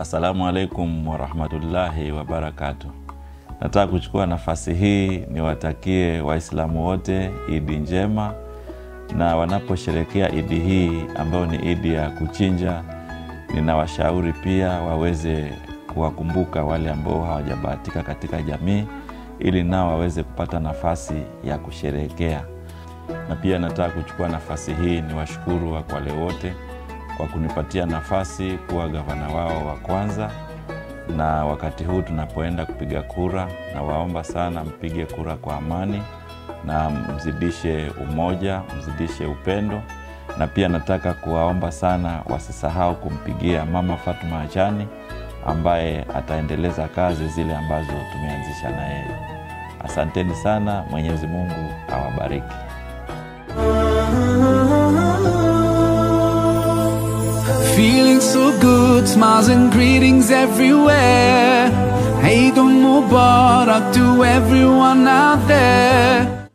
Assalamu alaikum warahmatullahi wabarakatu. Nataka kuchukua nafasi hii niwatakie Waislamu wote Idi njema, na wanaposherekea Idi hii ambayo ni Idi ya kuchinja, ninawashauri pia waweze kuwakumbuka wale ambao hawajabahatika katika jamii, ili nao waweze kupata nafasi ya kusherehekea. Na pia nataka kuchukua nafasi hii niwashukuru Wakwale wote kwa kunipatia nafasi kuwa gavana wao wa kwanza, na wakati huu tunapoenda kupiga kura, na waomba sana mpige kura kwa amani na mzidishe umoja, mzidishe upendo, na pia nataka kuwaomba sana wasisahau kumpigia Mama Fatuma Achani ambaye ataendeleza kazi zile ambazo tumeanzisha na yeye. Asanteni sana, Mwenyezi Mungu awabariki. Feeling so good, smiles and greetings everywhere. Eid Mubarak to everyone out there.